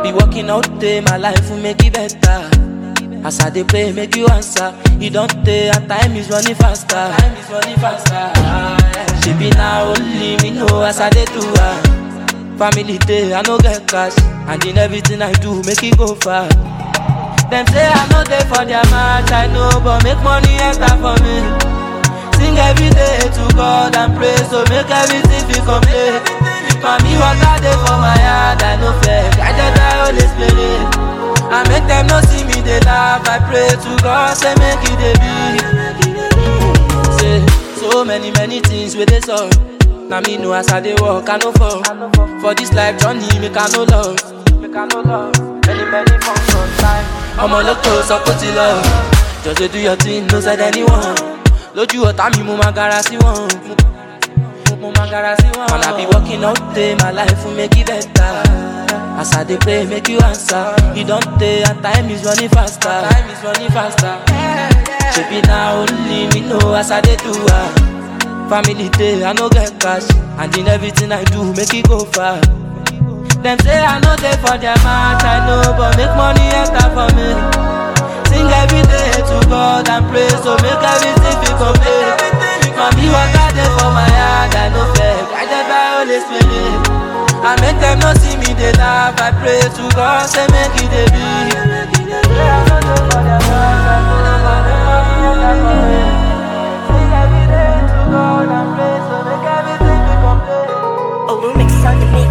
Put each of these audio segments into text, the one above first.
be working out day, my life will make it better. As I dey pray, make you answer. You don't take, and time is running faster. Time is running faster. She be now only me know as I dey do her. Family day, I no get cash, and in everything I do, make it go far. Them say I no dey for their match, I know, but make money enter for me. Sing every day to God and pray, so make everything be complete. Mami water dey for my heart, I no fear, guided by Holy Spirit. I make them no see me, they laugh, I pray to God, say make it dey be. Say, so many, many things with this all. Now me know as I dey walk, I no fall. For this life journey, make I no love. Make I no love. Many, many forms of time. I'm a look close, I put it love. Just dey do your thing, no side anyone. Lójú ọ̀tá mi, mo máa gara sí wọn. Mo máa gara sí wọn. Man, I be working all day, my life will make it better. As I dey pray, make you answer. You don't take, and time is running faster. Time is running faster. Shebi na only me know as I dey do her. Family day, I no get cash, and in everything I do, make it go far. Them say I no dey for their match, I know, but make money enter for me. Sing every day to God and pray, so make everything be complete. Mami water dey for my heart, I no fear, guided by Holy Spirit. I make them no see me, they laugh, I pray to God, say make it dey be. Say I no dey for their match, I know, but make money enter for me. Sing every day to God and pray, so make everything be complete. Olumix on the mix.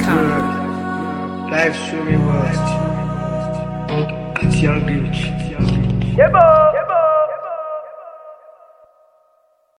VeggieMusics.com. Life swimming worst. At Young Beach.